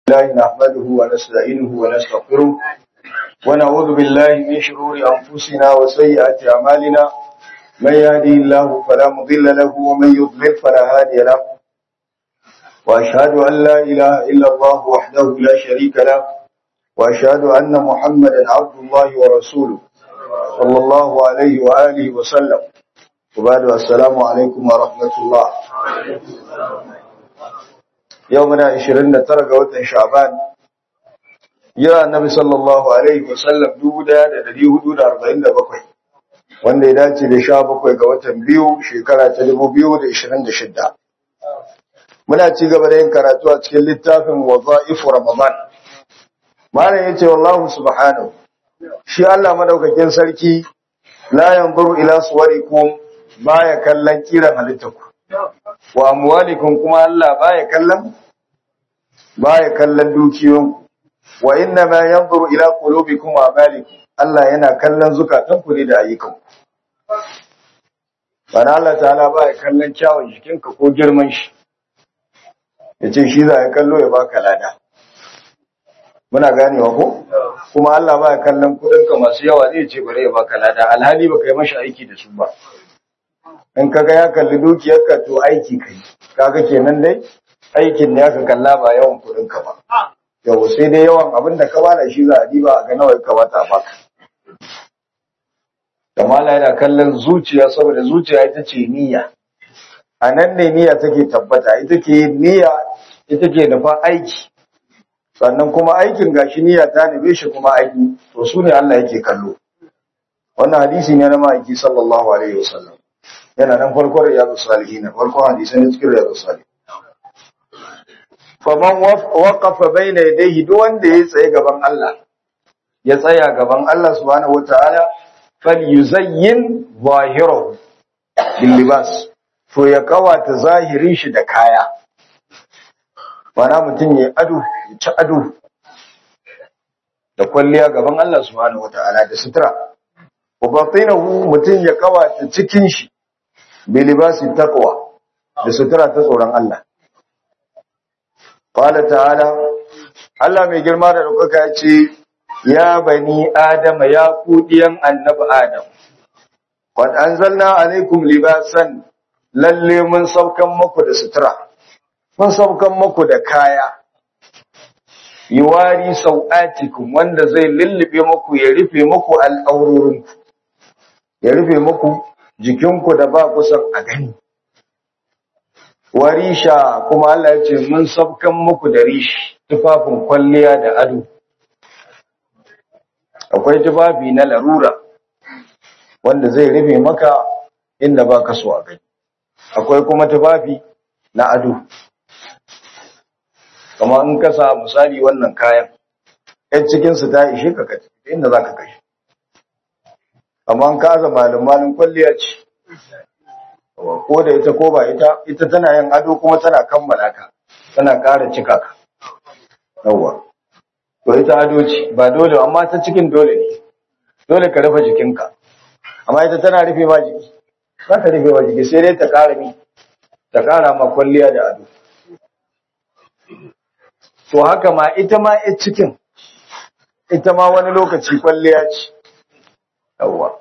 الله نحمده ونستعينه ونستغفره ونعوذ بالله من شرور أنفسنا وسيئات أعمالنا من يهدي الله فلا مضل له ومن يضلل فلا هادي له وأشهد أن لا إله إلا الله وحده لا شريك له وأشهد أن محمدا عبد الله ورسوله صلى الله عليه وآله وسلم وبعد السلام عليكم ورحمة الله يومنا 29 ga watan Sha'ban ya annabi sallallahu alaihi wasallam 1447 wanda ya dace da 17 ga watan biyu shekara ta 2026 muna ci gaba da yin karatu a cikin littafin wadha'ifu ramadan malam yace wallahu subhanahu shi Allah madaukakin sarki la yanzuru ila suwarikum baya kallon kiran halittarku wa amwalikum kuma Allah baya kallon baya kallon dukiyoyinku wa inna ma yanzuru ila qulubikum wa amalikum Allah yana kallon zukatanku ne da ayyukanku bana Allah ta'ala baya kallon kyawun jikinka ko girman shi yace shi za ya kallo ya baka lada muna ganewa ko kuma Allah baya kallon kudinka masu yawa zai ce bare ya baka lada alhali baka yi mashi aiki da su ba in kaga ya kalli dukiyarka to aiki kai kaga kenan dai aikin ne aka kalla ba yawan kudin ka ba yau sai dai yawan abin da ka bada shi za a diba a ga nawa ya kamata a baka kamala yana kallon zuciya saboda zuciya ita ce niyya a nan ne niyya take tabbata ita ke niyya ita ke nufa aiki sannan kuma aikin gashi niyya ta nube shi kuma aiki to su ne Allah yake kallo wannan hadisi ne na ma'aiki sallallahu alaihi wasallam yana nan farkon riyadu salihin farkon hadisan ne cikin riyadu salihin faman waqafa baina yadayhi duk wanda ya tsaye gaban Allah ya tsaya gaban Allah subhanahu wataala falyuzayyin zahirahu bil libas to ya kawata zahirin shi da kaya wana mutum ya ado ya ci ado da kwalliya gaban Allah subhanahu wataala da sutura wa batinahu mutum ya kawata cikin shi bilibasi taqwa da sutura ta tsoron Allah qala ta'ala Allah mai girma da ɗaukaka ya ce ya bani adama ya ku diyan annabi adam qad anzalna alaikum libasan lalle mun saukan muku da sutura mun saukan muku da kaya yuwari sau'atikum wanda zai lullube muku ya rufe muku al'aurorinku ya rufe muku jikinku da ba kusan a gani. Warisha kuma Allah ya ce mun sabkan muku da rishi tufafin kwalliya da ado. Akwai tufafi na larura wanda zai rufe maka inda ba ka so a gani. Akwai kuma tufafi na ado. Kama in ka sa misali wannan kayan, ‘yan cikinsu ta ishe ka kaci inda za ka kashi. amma ka aza malin kwalliya ce ko da ita ko ba ita ita tana yin ado kuma tana kammala ka tana ƙara cika ka yawwa to ita ado ce ba dole amma ta cikin dole ne dole ka rufe jikinka amma ita tana rufe ma jiki za ta rufe ma jiki sai dai ta ƙara mi ta ƙara ma kwalliya da ado to haka ma ita ma ita cikin ita ma wani lokaci kwalliya ce yawwa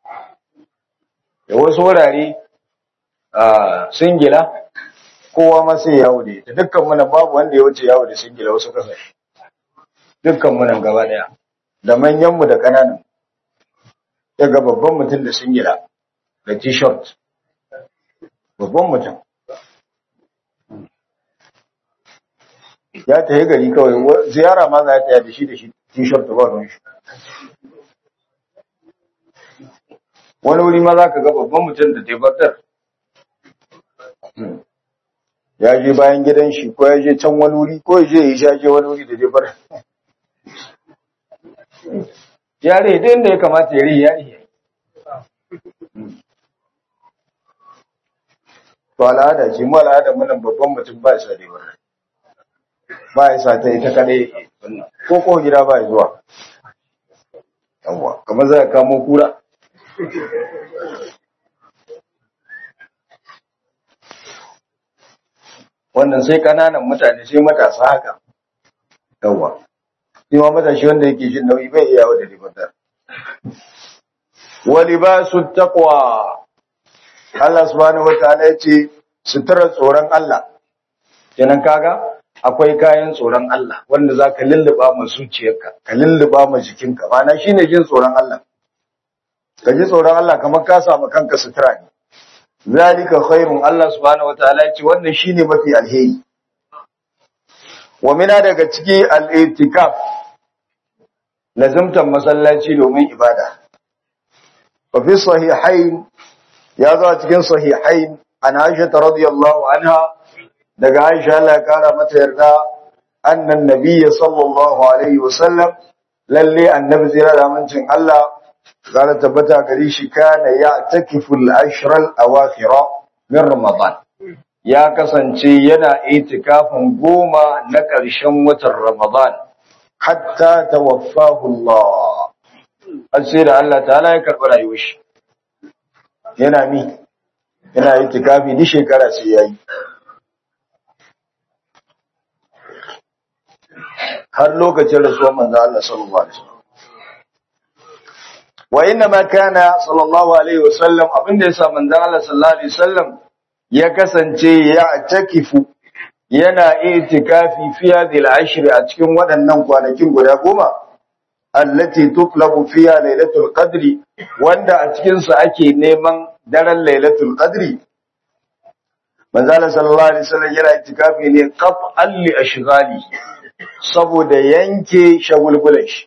da wasu wurare a singila kowa ma sai yawo da ita dukkan muna babu wanda ya wuce yawo da singila wasu kasashe dukkan muna gaba daya da manyanmu da kananan daga babban mutum da singila da t-shirt babban mutum ya ta yi gari kawai ziyara ma za ta yi da shi da shi t-shirt da ba ruwan shi wani wuri ma za ka ga babban mutum da tebatar ya je bayan gidan shi ko ya je can wani wuri ko ya je ya shaje wani wuri da tebar yare da inda ya kamata ya riya ya to al'ada ce mu al'ada munan babban mutum ba ya sa tebar ba ya sa ta ita kadai ko ko gida ba ya zuwa yawwa kamar za ka kamo kura wannan sai kananan mutane sai matasa haka yawa shi ma matashi wanda yake jin nauyi bai iya wa da ribatar wa libasu taqwa Allah subhanahu wataala ya ce sutura tsoron Allah kenan kaga akwai kayan tsoron Allah wanda zaka lulluba ma zuciyarka ka lulluba ma jikinka ma'ana shine jin tsoron Allah ka ji tsoron Allah kamar ka samu kanka sutura ne zalika khairun Allah subhanahu wataala ya ce wannan shine mafi alheri wa mina daga ciki al-i'tikaf lazimtan masallaci domin ibada wa fi sahihain ya zo a cikin sahihain an Aisha radiyallahu anha daga Aisha Allah ya kara mata yarda annan nabiyyi sallallahu alaihi wasallam lalle annabi zira da amincin Allah zara tabbata gari shi kana ya takifu al-ashra al-awakhir min ramadan ya kasance yana itikafin goma na ƙarshen watan ramadan hatta tawaffahu Allah har sai da Allah ta'ala ya karɓi rayuwar shi yana mi yana itikafi ni shekara sai yayi har lokacin rasuwar manzo Allah sallallahu alaihi wasallam wa inna ma kana sallallahu alaihi wasallam abinda yasa manzo Allah sallallahu alaihi wasallam ya kasance ya takifu yana itikafi fi hadhihi al-ashr a cikin waɗannan kwanakin guda goma allati tutlabu fiha lailatul qadri wanda a cikin su ake neman daren lailatul qadri manzo Allah sallallahu alaihi wasallam yana itikafi ne qat'an li ashghali saboda yanke shagulgulan shi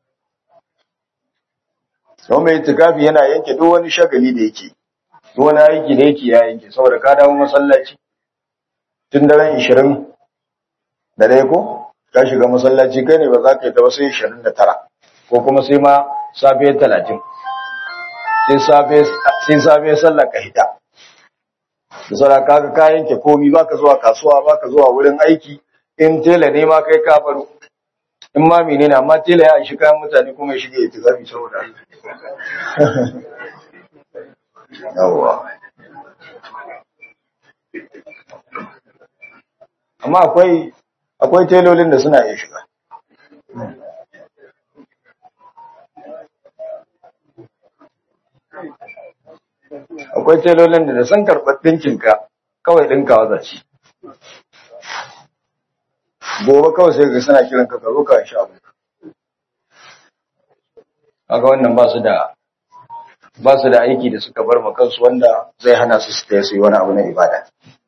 don mai itikafi yana yanke duk wani shagali da yake duk wani aiki da yake ya yanke saboda ka dawo masallaci tun daren 20 da dai ko ka shiga masallaci kai ne ba za ka yi ta ba sai 29 ko kuma sai ma safe 30 sai safe sai safe sallar ka hita da saboda kaga ka yanke komi baka zuwa kasuwa baka zuwa wurin aiki in tela ne ma kai ka baro in ma menene amma tela ya shi kayan mutane kuma ya shige itikafi saboda yawwa amma akwai akwai telolin da suna iya shiga akwai telolin da da sun karɓar ɗinkinka kawai ɗinkawa za ci gobe kawai sai ga suna kiran ka ka zo ka sha abu haka wannan ba su da ba su da aiki da suka bar ma kansu wanda zai hana su su taya su yi wani abu na ibada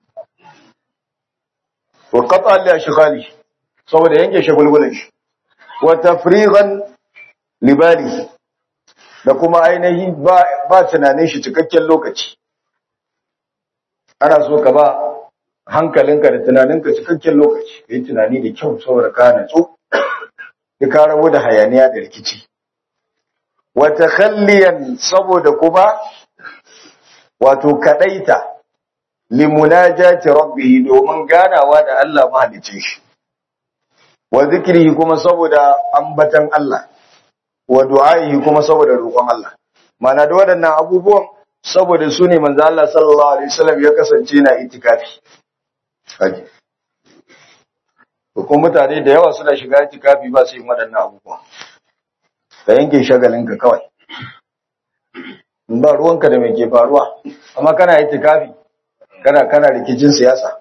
wa qata li ashghali saboda yanke shagulgulan shi wa tafrigan libali da kuma ainihi ba ba tunanin shi cikakken lokaci ana so ka ba hankalinka da tunaninka cikakken lokaci ka yi tunani da kyau saboda ka natsu da ka rabu da hayaniya da rikici wata kalliyan saboda kuma wato kadaita limunajati rabbihi domin ganawa da Allah mahalicin shi wa zikrihi kuma saboda ambatan Allah wa du'aihi kuma saboda roƙon Allah mana da waɗannan abubuwan saboda su ne manzo Allah sallallahu alaihi wasallam ya kasance na itikafi kaji ko mutane da yawa suna shiga itikafi ba su yi waɗannan abubuwa ka yanke shagalinka kawai in ba ruwanka da mai ke faruwa amma kana itikafi kana kana rikicin siyasa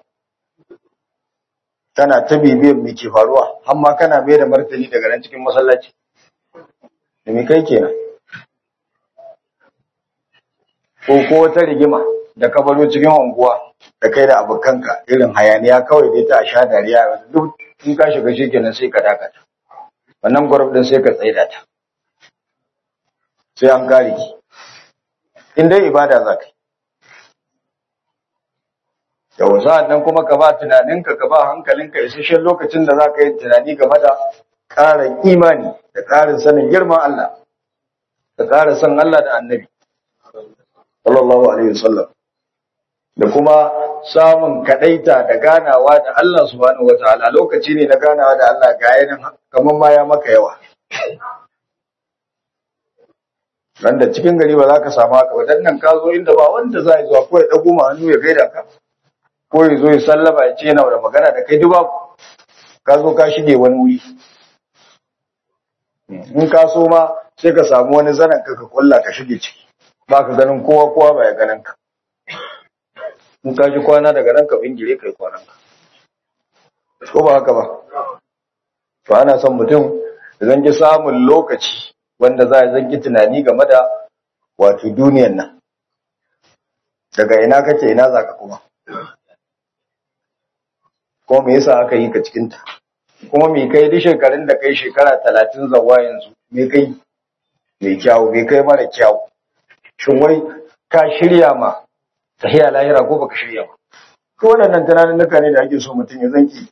kana ta bibiyan mai ke faruwa amma kana mai da martani daga nan cikin masallaci da mai kai kenan ko ko wata rigima da ka baro cikin unguwa da kai da abokanka irin hayaniya kawai dai ta sha dariya duk in ka shiga shi kenan sai ka dakata wannan gwarab din sai ka tsaida ta sai an kare ki in dai ibada za ka yi yau sa'an nan kuma ka ba tunaninka ka ba hankalinka isasshen lokacin da za ka yi tunani game da ƙarin imani da ƙarin sanin girman Allah da ƙara san Allah da annabi sallallahu alaihi wasallam da kuma samun kadaita da ganawa da Allah subhanahu wataala lokaci ne na ganawa da Allah ga yanin kamar ma ya maka yawa Randa cikin gari ba za ka samu haka ba dan nan ka zo inda ba wanda za ya zuwa ko ya dago ma hannu ya gaida ka ko ya zo ya sallama ya ce yana da magana da kai duba ka zo ka shige wani wuri in ka so ma sai ka samu wani zanen ka ka kulla ka shige ciki ba ka ganin kowa kowa ba ya ganin ka in ka ji kwana daga nan ka bingire kai kwanan ka ko ba haka ba to ana son mutum zan ki samun lokaci wanda za a zanki tunani game da wato duniyan nan daga ina kake ina za ka kuma ko me yasa aka yi ka cikinta kuma me kai duk shekarun da kai shekara talatin zawa yanzu me kai mai kyawu me kai mara kyawu shin wai ka shirya ma tahiya lahira ko baka shirya ba ko waɗannan tunanin nuka ne da ake so mutum ya zanki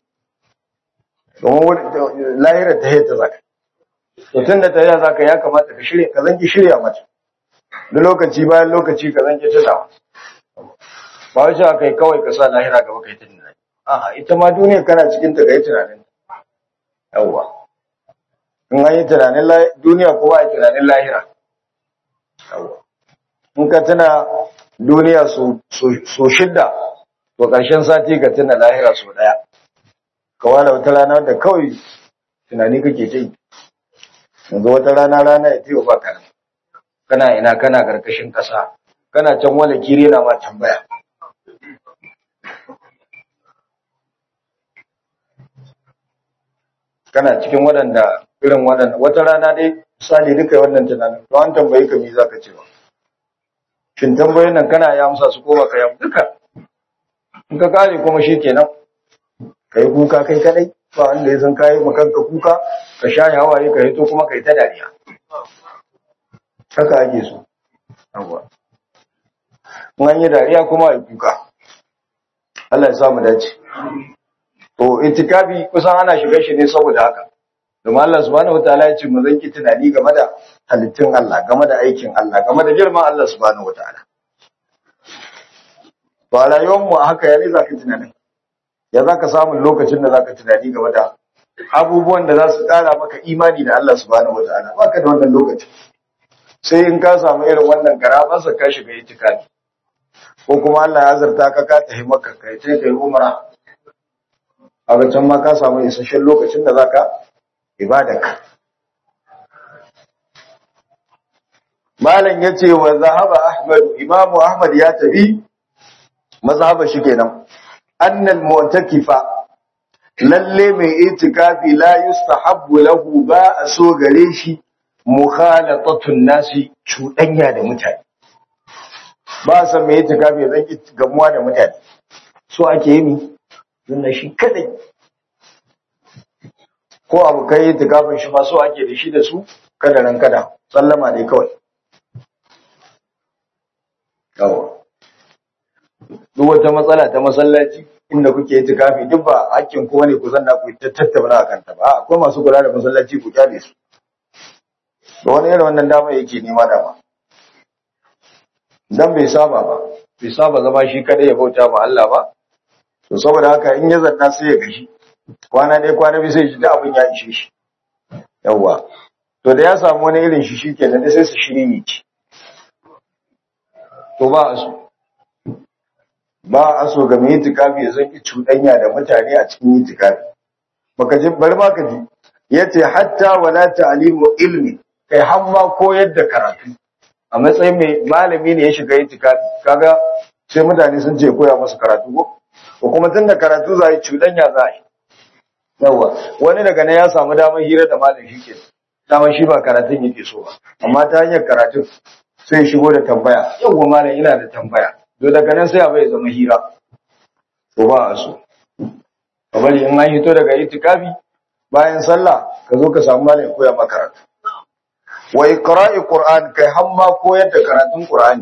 domin lahira ta ta zaka to tun da tahiya zaka ya kamata ka shirya ka zanki shirya mata duk lokaci bayan lokaci ka zanki tunawa ba wai cewa kai kawai ka sa lahira gaba kai tunani a'a ita ma duniya kana cikin ta kai tunanin yawwa in an yi tunanin duniya ko ba yi tunanin lahira yawwa in ka tuna duniya so shidda to ƙarshen sati ka tuna lahira so ɗaya ka wala wata rana da kawai tunani kake ta yi yanzu wata rana rana ya tewa ba kana kana ina kana karkashin ƙasa kana can wala kiri na ma tambaya kana cikin waɗanda irin waɗanda wata rana dai misali duka wannan tunanin to an tambayi ka me zaka ce ba shin tambayoyin nan kana ya amsa su ko ba ka ya duka in ka kare kuma shikenan kai kuka kai kadai ba wanda ya san kai makanka kuka ka sha hawaye ka hito kuma kai ta dariya haka ake so yawa in an yi dariya kuma a kuka Allah ya sa mu dace To itikafi kusan ana shiga shi ne saboda haka. Domin Allah subhanahu wataala ya ce mu zanki tunani game da halittun Allah, game da aikin Allah, game da girman Allah subhanahu wataala. To a rayuwar mu haka ya ne zaka tunani. Ya zaka samu lokacin da zaka tunani game da abubuwan da za su kara maka imani da Allah subhanahu wataala. Baka da wannan lokaci. Sai in ka samu irin wannan karamarsa ka shiga itikafi. Ko kuma Allah ya zarta ka ka tafi maka kai sai kai umra. a can ma ka samu isasshen lokacin da za ka ibadaka. Malam ya ce wa zahaba Ahmad, Imamu Ahmad ya tafi, mazhaba shi kenan, annal mu'takifa lalle mai itikafi la yustahabbu lahu ba a so gare shi mukhalatatun nasi cuɗanya da mutane. Ba san mai itikafi zan gamuwa da mutane. So ake yi ni tunda shi kadai ko abu kai yi tukafin shi masu ake da shi da su kada ran kada sallama ne kawai yawa duk wata matsala ta masallaci inda kuke yi tukafi duk ba hakkin kowa ne ku zanna ku tattauna a kanta ba akwai masu kula da masallaci ku kyale su da wani irin wannan dama yake nema dama dan bai saba ba bai saba zama shi kadai ya bauta ma Allah ba to saboda haka in ya zanna sai ya gashi kwana ɗaya kwana biyu sai shi da abin ya ishe shi yawwa to da ya samu wani irin shi shi kenan sai su shiri ne ci to ba a so ba a so ga mai itikafi ya zanki cuɗanya da mutane a cikin itikafi baka ji bari ma ka ji yace hatta wala ta'limu ilmi kai har ma koyar da karatu a matsayin mai malami ne ya shiga itikafi kaga sai mutane sun ce koya masa karatu ko ko kuma tun da karatu za a yi cuɗanya za a yi yawa wani daga nan ya samu damar hira da malam shi ke damar shi ba karatun yake so ba amma ta hanyar karatun sai shigo da tambaya yawwa malam ina da tambaya to daga nan sai abai zama hira to ba a so ka bari in an hito daga itikafi bayan sallah ka zo ka samu malam ya koya maka karatu wa iqra'i qur'an kai hamma koyar da karatun qur'ani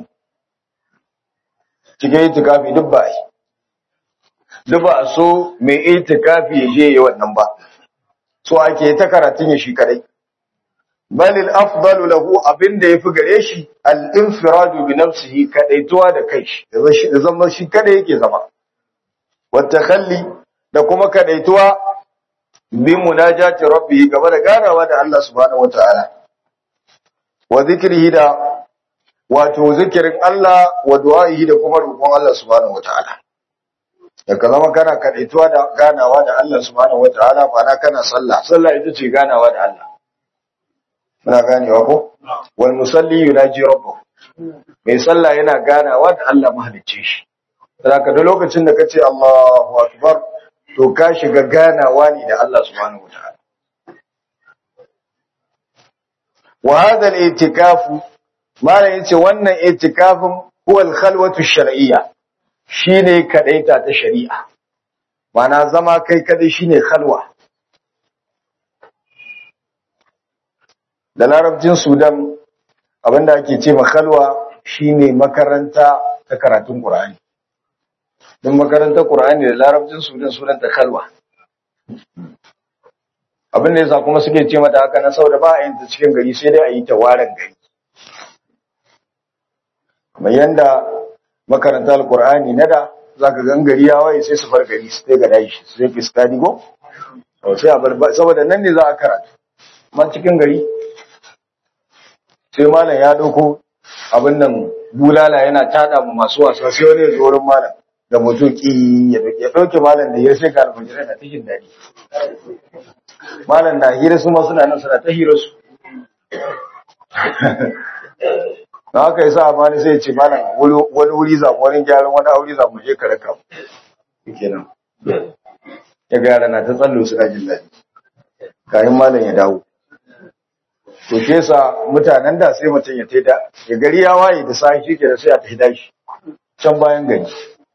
cikin itikafi duk ba yi duk ba a so mai itikafi ya je yi wannan ba so ake ta karatun ya shi kadai balil afdalu lahu abinda yafi gare shi al-infiradu bi nafsihi kadaituwa da kai shi da zama shi kada yake zama wa takhalli da kuma kadaituwa bi munajati rabbih gaba da ganawa da Allah subhanahu wataala wa zikrihi da wato zikirin Allah wa du'a'ihi da kuma roƙon Allah subhanahu wataala da ka zama kana kadaituwa da ganawa da Allah subhanahu wataala ba na kana sallah sallah ita ce ganawa da Allah muna ganewa ko wal musalli yunaji rabbahu mai sallah yana ganawa da Allah mahalicce shi saboda da lokacin da kace Allahu akbar to ka shiga ganawa ne da Allah subhanahu wataala wa hadha al-i'tikafu malam yace wannan i'tikafin huwa al-khalwatu shar'iyya shine kadaita ta shari'a mana zama kai kadai shine khalwa da larabcin sudan abinda ake ce ma khalwa shine makaranta ta karatun qur'ani don makarantar qur'ani da larabcin sudan sunan ta khalwa abin da yasa kuma suke ce mata haka na saboda ba a yin ta cikin gari sai dai a yi ta waren gari kamar yanda makaranta alkur'ani na da za ka gan gari ya waye sai su bar gari su ga dashi su zai fiskadi go sai a bar saboda nan ne za a karatu amma cikin gari sai malam ya dauko abin nan bulala yana tada mu masu wasa sai wani ya zo wurin malam da mutuki ya dauke malam da ya sai ka alfajirai na cikin dadi malam na hira su ma suna nan suna ta hira su da haka yasa amma ni sai ce malam wani wuri za mu wani gyaran wani aure za mu je ka raka mu kenan ya ga yara na ta tsallo suna jin daɗi kayan malam ya dawo to shi yasa mutanen da sai mutum ya taida ya gari ya waye da sai shi ke da sai a taida shi can bayan gari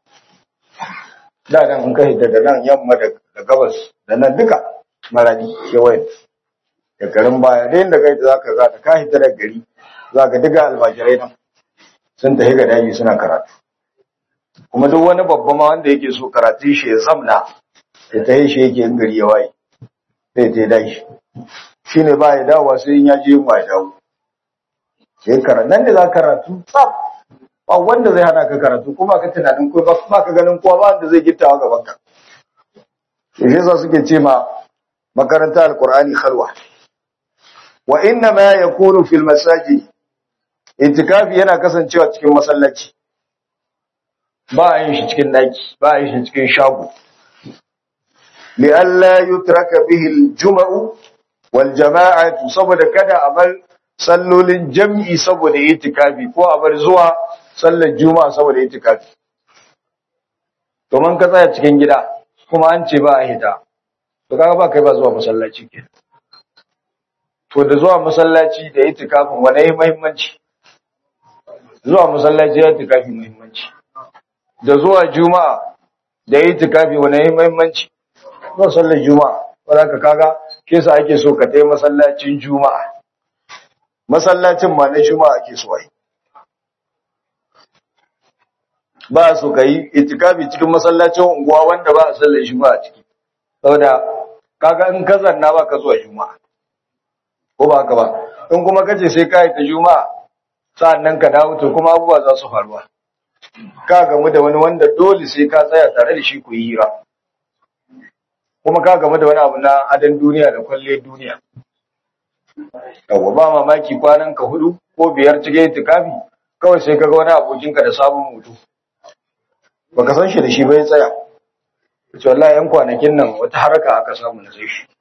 da nan in ka hita da nan yamma da gabas da nan duka maradi kewayen da garin baya da yadda kai da zaka za ka hita da gari za ka diga albajirai nan sun tafi ga daji suna karatu kuma duk wani babba ma wanda yake so karatu shi ya zamna ya ta yi shi yake yin gari ya waye sai ta daji shi ne ba ya dawowa sai in ya je yin ya dawo sai karatu nan da za karatu tsaf ba wanda zai hana ka karatu kuma ka tunanin ko ba ka ganin kowa ba wanda zai gittawa gaban ka shi yasa suke ce ma makaranta alqur'ani khalwa wa inna ma yakunu fil masajid itikafi yana kasancewa cikin masallaci ba a yin shi cikin daki ba a yin shi cikin shago li alla yutraka bihi al-jum'u wal jama'atu saboda kada a bar sallolin jam'i saboda itikafi ko a bar zuwa sallar juma'a saboda itikafi to man ka tsaya cikin gida kuma an ce ba a hita to kaga ba kai ba zuwa masallaci kenan to da zuwa masallaci da itikafin wane yi muhimmanci zuwa masallaci ya itikafi muhimmanci da zuwa juma'a da itikafi wane yi muhimmanci zuwa sallar juma'a wanda ka kaga ke sa ake so ka tai masallacin juma'a masallacin ma na juma'a ake so ai ba so ka yi itikafi cikin masallacin unguwa wanda ba a sallar juma'a ciki saboda kaga in ka zanna ba ka zuwa juma'a ko ba haka ba in kuma kace sai ka yi ta juma'a sa'annan ka dawo to kuma abubuwa za su faruwa ka gamu da wani wanda dole sai ka tsaya tare da shi ku yi hira kuma ka gamu da wani abu na adan duniya da kwalle duniya yawa ba mamaki kwanan ka hudu ko biyar cike itikafi kawai sai ka ga wani abokinka da sabon mutu baka san shi da shi bai tsaya ce wallahi yan kwanakin nan wata haraka aka samu na sai shi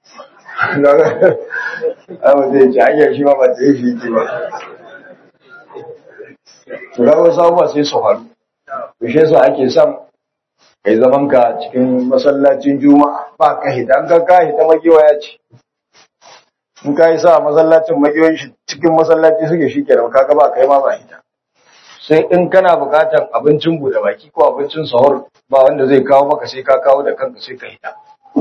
Abu zai ce hanyar shi ma ba ta yi shi ce ba. Tura wasu abubuwa sai su faru. Kushe su ake son kai zaman ka cikin masallacin juma'a ba ka hita, an ka ka hita magiwaya ce. In ka yi sa masallacin magiyoyin shi cikin masallaci suke shi ke da kaga ba kai ma ba hita. Sai in kana bukatar abincin bude baki ko abincin sahur ba wanda zai kawo maka sai ka kawo da kanka sai ka hita.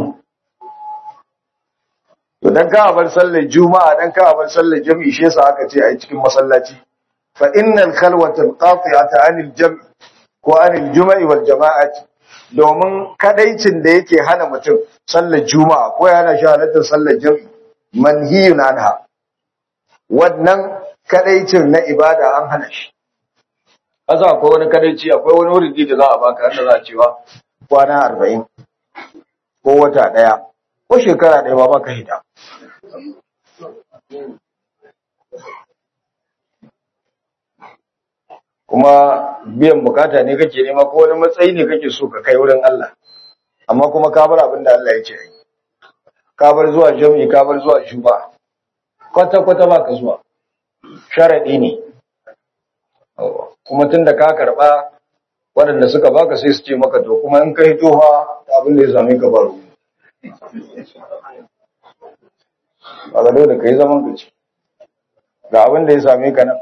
To dan ka bar sallar Juma'a dan ka bar sallar Jami'i shi yasa aka ce ai cikin masallaci. Fa innal khalwata qati'ata 'anil jam'i ko 'anil juma'i wal jama'ati domin kadaicin da yake hana mutum sallar Juma'a ko ya hana shi halartar sallar Jami'i manhiyun anha. Wannan kadaicin na ibada an hana shi. Kaza akwai wani kadaici akwai wani wuridi da za a baka wanda za a cewa kwana arba'in ko wata ɗaya ko shekara ɗaya ba baka hita. Kuma biyan bukata ne kake nema ko wani matsayi ne kake so ka kai wurin Allah. amma kuma ka bar abin da Allah ya ce ka bar zuwa jami'i ka bar zuwa juba kwata kwata ba ka zuwa sharadi ne kuma tunda ka karba waɗanda suka baka sai su ce maka to kuma in kai tofa abin da ya same ka baro ba ga dole kai zaman ka ci ga abin da ya same ka nan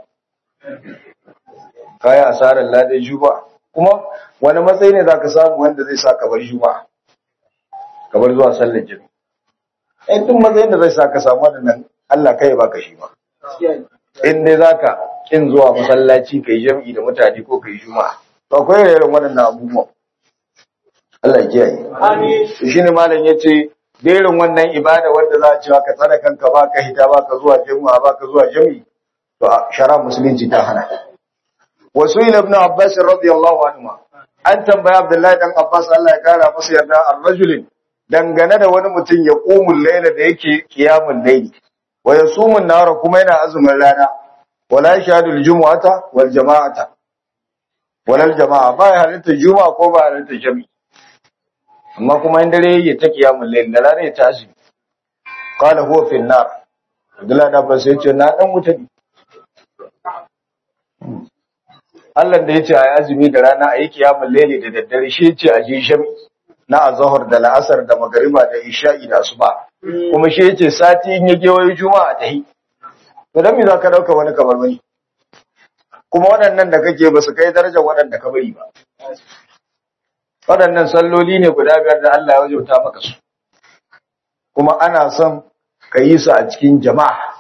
kayi asarar ladai juba kuma wani matsayi ne za ka samu wanda zai sa kabar juba kabar zuwa sallar jami in duk matsayin da zai sa ka samu waɗannan Allah kai baka shi ba in dai za ka kin zuwa masallaci ka yi jam'i da mutane ko ka yi juma'a to akwai irin waɗannan abubuwan Allah ya kiyaye shi ne malam ya ce da irin wannan ibada wanda za a cewa ka tsare kanka ba ka hita ba ka zuwa juma'a ba ka zuwa jam'i to shara musulunci ta hana wasu ila ibn abbas radiyallahu anhu an tambaya abdullahi dan abbas Allah ya kara masa yarda ar-rajulin dangane da wani mutum ya qumul layla da yake qiyamul layli wa yasumun nahara kuma yana azumin rana wala yashhadu al-jumu'ata wal jama'ata wala al-jama'a ba ya halitta juma'a ko ba halitta jami amma kuma in dare ya ta qiyamul layli da rana ya ta azumi qala huwa fi an-nar abdullahi dan abbas ya ce na dan mutane Allah da ya ce a yi azumi da rana a yi kiyamun lele da daddare shi ce a je shami na azahar da la'asar da magariba da isha'i da asuba kuma shi ce sati in ya gewaye juma'a ta yi to dan me za ka dauka wani kamar wani kuma waɗannan da kake ba su kai darajar waɗanda ka bari ba waɗannan salloli ne guda biyar da Allah ya wajauta maka su kuma ana son ka yi su a cikin jama'a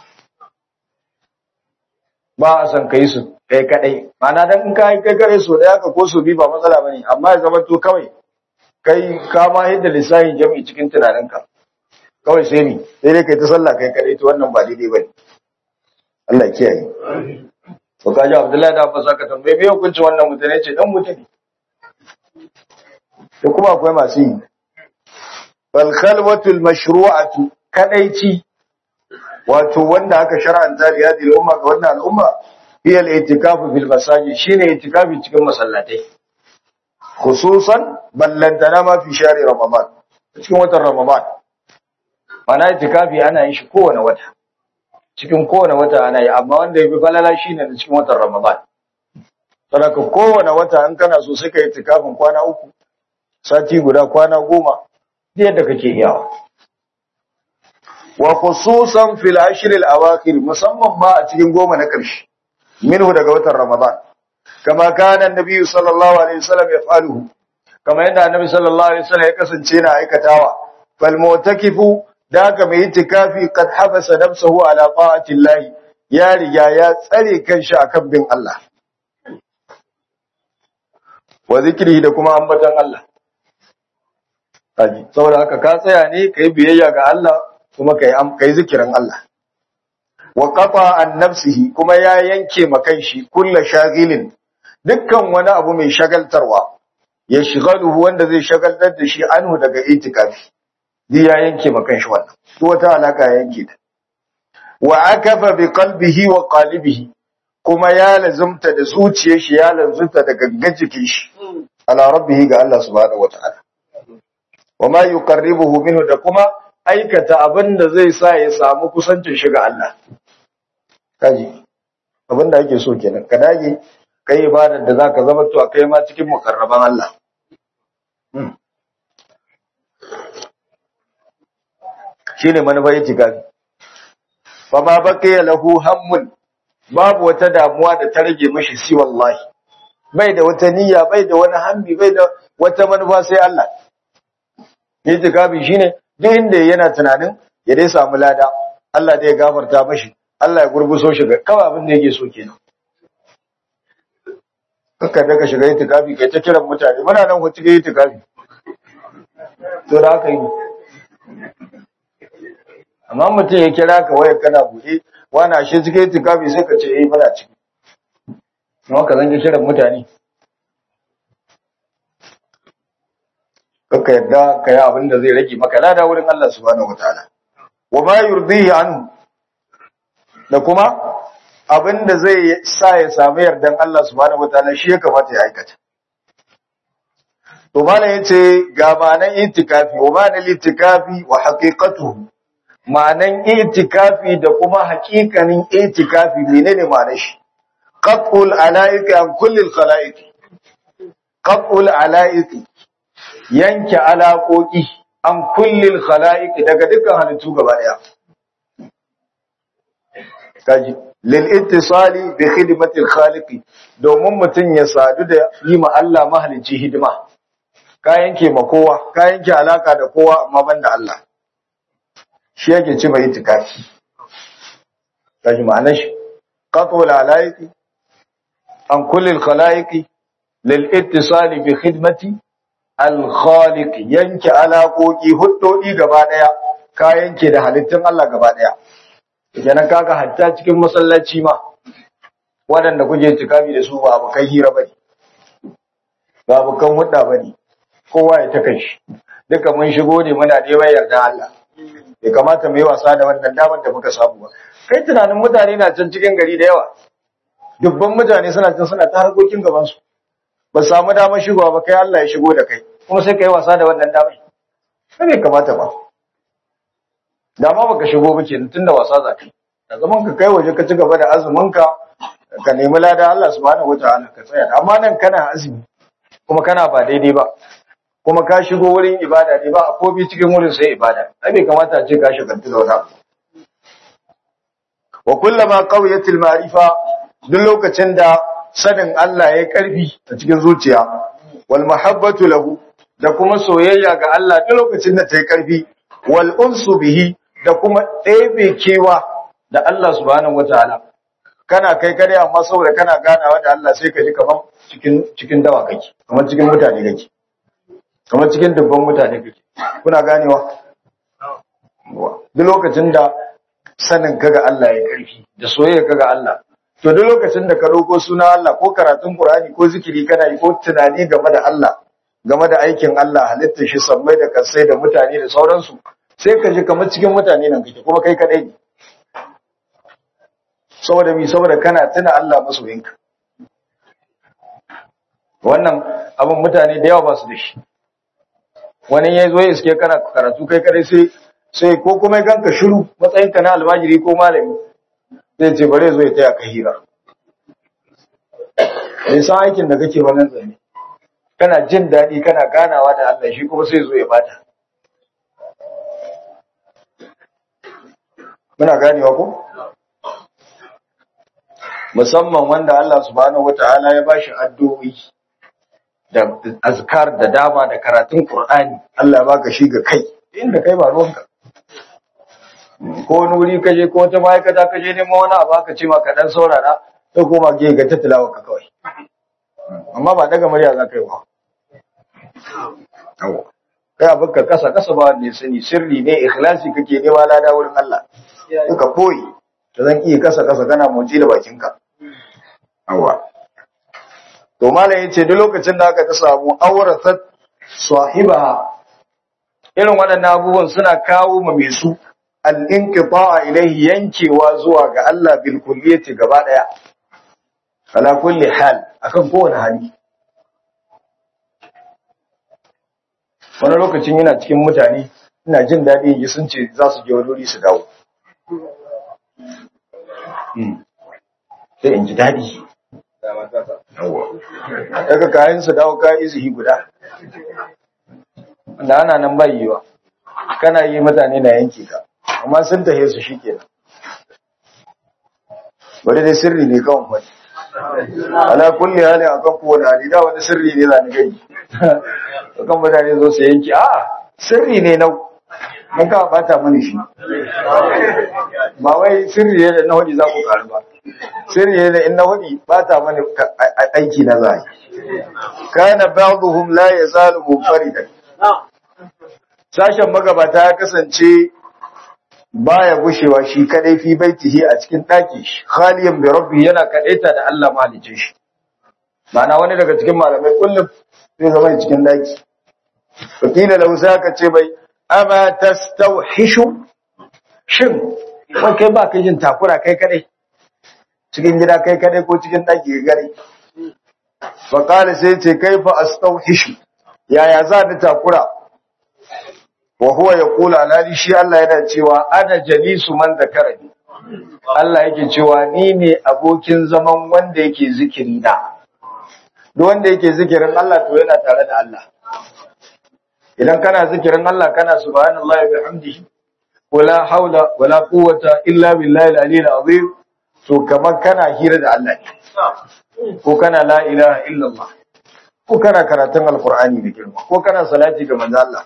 ba a son ka yi su kai kadai mana dan in kai kai kare so daya ka ko so bi ba matsala bane amma ya zama to kawai kai ka ma yadda lissahin jami'i cikin tunaninka kawai sai ni sai dai kai ta sallah kai kadai to wannan ba daidai bane Allah ya kiyaye to kaji Abdullahi da Abbas aka tambaye me hukunci wannan mutane ce dan mutane to kuma akwai masu yi bal khalwatul mashru'atu kadaici wato wanda aka shar'anta da yadi al'umma ga wannan al'umma hiya al-i'tikafu fil masajid shine i'tikafi cikin masallatai khususan ballantana ma fi shari ramadan cikin watan ramadan mana i'tikafi ana yin shi kowane wata cikin kowane wata ana yi amma wanda yafi falala shine da cikin watan ramadan saboda kowane wata in kana so sai ka i'tikafin kwana uku sati guda kwana goma yadda kake iyawa wa khususan fil ashr al awakhir musamman ma a cikin goma na karshe minhu daga watan ramadan kama kana annabi sallallahu alaihi wasallam yaf'aluhu kama yadda annabi sallallahu alaihi wasallam ya kasance na aikatawa fal mu'takifu da ka mai itikafi kad habasa nafsuhu ala ta'ati Allah ya riga ya tsare kanshi akan bin Allah wa zikrihi da kuma ambatan Allah kaji saboda haka ka tsaya ne kai biyayya ga Allah kuma kai kai zikirin Allah wa qata an nafsihi kuma ya yanke makan shi kullu shagilin dukkan wani abu mai shagaltarwa ya shigaluhu wanda zai shagaltar da shi anhu daga itikafi duk ya yanke makan shi wannan duk wata alaka ya yanke ta wa akafa bi qalbihi wa qalibihi kuma ya lazumta da zuciyar shi ya lazumta da gangan jikin shi ala rabbihi ga Allah subhanahu wataala wa ma yuqarribuhu minhu da kuma aikata abin da zai sa ya samu kusancin shi ga Allah kaji abin da ake so kenan ka dage kai ibadar da zaka zama to kai ma cikin mukarraban Allah shine manufar itikafi fa ma baqiya lahu hammun babu wata damuwa da ta rage mishi si wallahi bai da wata niyya bai da wani hammi bai da wata manufa sai Allah itikafi shine duk inda yana tunanin ya dai samu lada Allah dai ya gafarta mashi Allah ya gurguso shi ga kawai abin da yake so kenan kaka daga shiga itikafi kai ta kiran mutane muna nan ku cikin itikafi to da haka yi amma mutum ya kira ka waya kana buɗe wani ashe cikin itikafi sai ka ce eh muna ciki amma ka zanga kiran mutane kaka yadda ka yi abin da zai rage maka lada wurin Allah subhanahu wataala wa ma yurdihi anhu da kuma abin da zai sa ya samu yardan Allah subhanahu wataala shi ya kamata ya aikata to malam yace ga ma'anan itikafi wa ma'anan itikafi wa haqiqatuhu ma'anan itikafi da kuma haƙiƙanin itikafi menene ma'anar shi qat'ul ala'iqi an kulli al-khala'iqi qat'ul ala'iqi yanke alaƙoƙi an kulli al-khala'iqi daga dukkan halittu gaba daya kaji lil ittisali bi khidmati al-khaliqi domin mutun ya sadu da yi ma Allah mahalicci hidima ka yanke ma kowa ka yanke alaka da kowa amma banda Allah shi yake ci mai itikafi kaji ma'anar shi qat'ul ala'iqi an kulli al-khala'iqi lil ittisali bi khidmati al-khaliq yanke alaƙoƙi huddodi gaba daya ka yanke da halittun Allah gaba daya kenan kaga hatta cikin masallaci ma waɗanda kuke tikafi da su ba abokan hira bane ba abokan hudda bane kowa ya ta kanshi duka mun shigo ne muna neman yarda Allah bai kamata mu yi wasa da wannan damar da muka samu ba kai tunanin mutane na can cikin gari da yawa dubban mutane suna can suna ta harkokin gaban su ba samu damar shigowa ba kai Allah ya shigo da kai kuma sai kai wasa da wannan damar sai bai kamata ba dama baka shigo ba kenan tunda wasa za ka yi da zaman ka kai waje ka ci gaba da azumin ka ka nemi lada Allah subhanahu wataala ka tsaya amma nan kana azumi kuma kana ba daidai ba kuma ka shigo wurin ibada ne ba a kobi cikin wurin sai ibada ai bai kamata a ce ka shagaltu da wani abu wa kullama qawiyatil ma'rifa duk lokacin da sanin Allah ya karfi a cikin zuciya wal mahabbatu lahu da kuma soyayya ga Allah duk lokacin da ta yi karfi wal unsu bihi da kuma ɗebe kewa da Allah subhanahu wataala kana kai kare amma saboda kana ganawa da Allah sai ka ji kamar cikin cikin dawa kake kamar cikin mutane kake kamar cikin dubban mutane kake kuna ganewa duk lokacin da sanin kaga Allah ya karfi da soyayya kaga Allah to duk lokacin da ka roko suna Allah ko karatun Qur'ani ko zikiri kana yi ko tunani game da Allah game da aikin Allah halittar shi sammai da kasai da mutane da sauransu sai ka ji kamar cikin mutane nan kake kuma kai kadai ne saboda mi saboda kana tuna Allah masoyinka wannan abin mutane da yawa ba su da shi wani ya zo ya iske kana karatu kai kadai sai sai ko kuma ganka shiru matsayinka na almajiri ko malami zai ce bare zo ya taya ka hira bai san aikin da kake wannan zane kana jin daɗi kana ganawa da Allah shi kuma sai zo ya bata muna ganewa ko musamman wanda Allah subhanahu wata'ala ya bashi addu'o'i da azkar da dama da karatun Qur'ani Allah baka shi ga kai inda kai ba ruwanka ko wani wuri ka je ko wata ma'aikata ka je neman wani abu aka ce ma ka dan saurara sai koma ke ga tattalawa ka kawai amma ba daga murya za ka yi ba kai abin ka kasa kasa ba ne sani sirri ne ikhlasi kake nema lada wurin Allah suka koyi da zan iya kasa kasa kana motsi da bakinka awa to malam yace duk lokacin da aka ta samu aurasat sahibaha irin waɗannan abubuwan suna kawo ma mai su al-inqita'a ilayhi yankewa zuwa ga Allah bil kulliyati gaba daya ala kulli hal akan kowane hali wani lokacin yana cikin mutane ina jin daɗi yi sun ce za su je wani wuri su dawo sai in ji daɗi daga kayan su dawo kayan izihi guda wanda ana nan bai yiwa kana yi mutane na yanke ka amma sun tahe su shi kenan bari dai sirri ne kawai wani ala kulli hali akan kowane hali da wani sirri ne zani gani kan mutane zo su yanki a sirri ne na mun ka bata mani shi ba wai sirri ne da na hudi za ku karu ba sirri ne da in na hudi bata mani aiki na zai kana ba'dhum la yazalu munfaridan sashen magabata ya kasance baya gushewa shi kadai fi baitihi a cikin daki shi khaliyan bi rabbi yana kadaita da Allah mahalicin shi ma'ana wani daga cikin malamai kullum zai zama cikin daki wakila lahu ka ce bai ama tastawhishu shin wai kai ba kai jin takura kai kadai cikin gida kai kadai ko cikin daki ga gare fa qala sai ce kaifa astawhishu yaya za ni takura wa huwa yaqulu alali shi Allah yana cewa ana jalisu man zakarani Allah yake cewa ni ne abokin zaman wanda yake zikiri na duk wanda yake zikirin Allah to yana tare da Allah idan kana zikirin Allah kana subhanallahi bihamdihi wala haula wala quwwata illa billahi al-aliyyil azim to kamar kana hira da Allah ne ko kana la ilaha illallah ko kana karatun alqur'ani da girma ko kana salati ga manzo Allah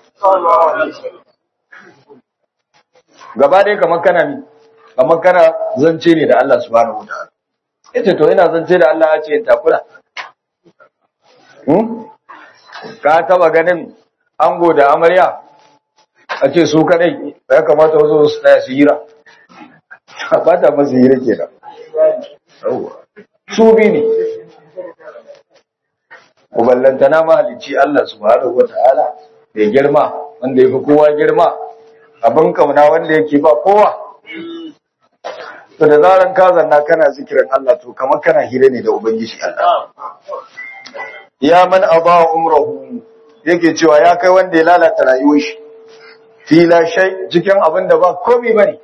gaba dai kamar kana ni kamar kana zance ne da Allah subhanahu wataala yace to ina zance da Allah ya ce takura hmm ka taba ganin ango da amarya a ce su kadai ya kamata wasu su tsaya su hira ba ta masu hira kenan su bi ne uballantana mahalicci Allah subhanahu wata'ala da girma wanda ya fi kowa girma abin kauna wanda yake ba kowa to da zaran ka zanna kana zikirin Allah to kamar kana hira ne da ubangiji Allah ya man aba umrahu yake cewa ya kai wanda ya lalata rayuwar shi fila shay cikin abin da ba komai bane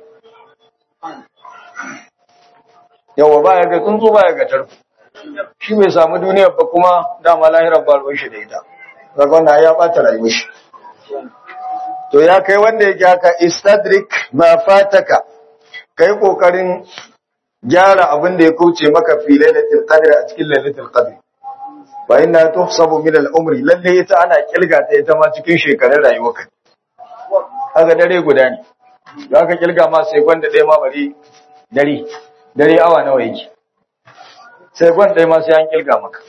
yawa ba ya ga tsuntsu ba ya ga tarko shi bai samu duniyar ba kuma dama lahirar ba ruwan shi da ita daga wannan ya bata rayuwar shi to ya kai wanda yake haka istadrik ma fataka kai kokarin gyara abin da ya kauce maka fi lailatul qadr a cikin lailatul qadr fa inna tuhsabu min al-umri lalle ita ana kilga ta ita ma cikin shekarun rayuwarka kaga dare guda ne zaka kilga ma sai gwanda ɗaya ma bari dare dare awa nawa yake sai gwan ɗaya ma sai an kilga maka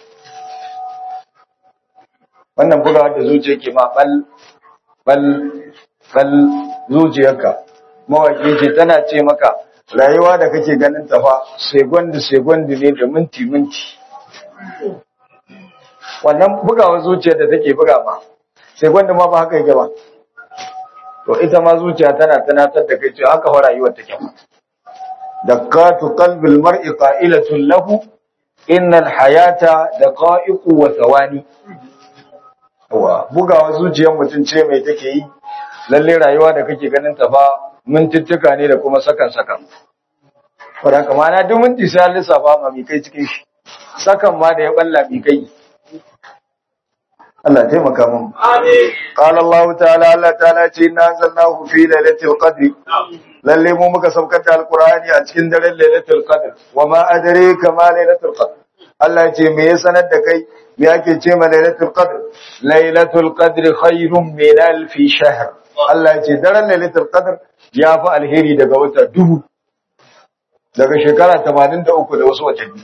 wannan bugawa da zuciya ke ma bal bal bal zuciyarka mawaki ce tana ce maka rayuwa da kake ganin ta fa segundi segundi ne da minti minti wannan bugawa zuciyar da take buga ma segundi ma ba haka yake ba to ita ma zuciya tana tunatar da kai cewa haka fa rayuwar take ba dakatu qalbil mar'i qa'ilatun lahu innal hayata daqa'iqu wa thawani wa bugawa zuciyar mutum ce mai take yi lalle rayuwa da kake ganin ta fa mintuttuka ne da kuma sakan sakan fara kama na duk minti sai an lissafa ma mi kai cikin shi sakan ma da ya balla mi kai Allah taimaka mun amin qala Allah ta'ala Allah ta'ala ce inna anzalnahu fi lailatul qadr lalle mu muka saukar da alqur'ani a cikin daren lailatul qadr wa ma adraka ma lailatul qadr Allah ce me ya sanar da kai me ake ce ma lailatul qadr lailatul qadr khairun min alf shahr Allah ce daren lailatul qadr ya fi alheri daga wata dubu daga shekara 83 da wasu watanni